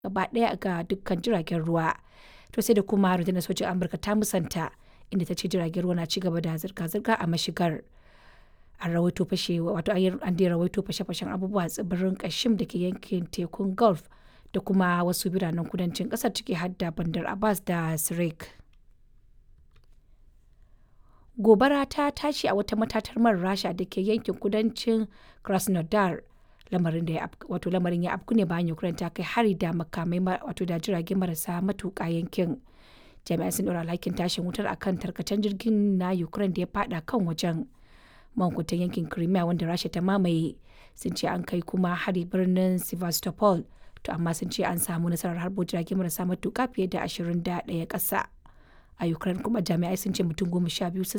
gaba ɗaya ga dukkan jiragen ruwa. To sai da kuma rundunar sojin Amurka ta musanta inda ta ce jiragen ruwa na ci gaba da zirga-zirga a mashigar. An rawaito fashe wato an dai rawaito fashe-fashen abubuwa a tsibirin Kashim da ke yankin tekun Gulf da kuma wasu biranen kudancin ƙasar ciki har da Bandar Abbas da Sirik. Gobara ta tashi a wata matatar man Rasha da ke yankin kudancin Krasnodar. Lamarin da ya wato lamarin ya afku ne bayan Ukraine ta kai hari da makamai wato da jirage marasa matuƙa yankin. Jami'ai sun ɗora alhakin tashin wutar akan tarkacen jirgin na Ukraine da ya fada kan wajen. Mankutan yankin Crimea wanda Rasha ta mamaye sun ce an kai kuma hari birnin Sevastopol to amma sun ce an samu nasarar harbo jirage marasa matuƙa fiye da 21 ƙasa. A Ukraine kuma jami'ai sun ce mutum goma sha biyu sun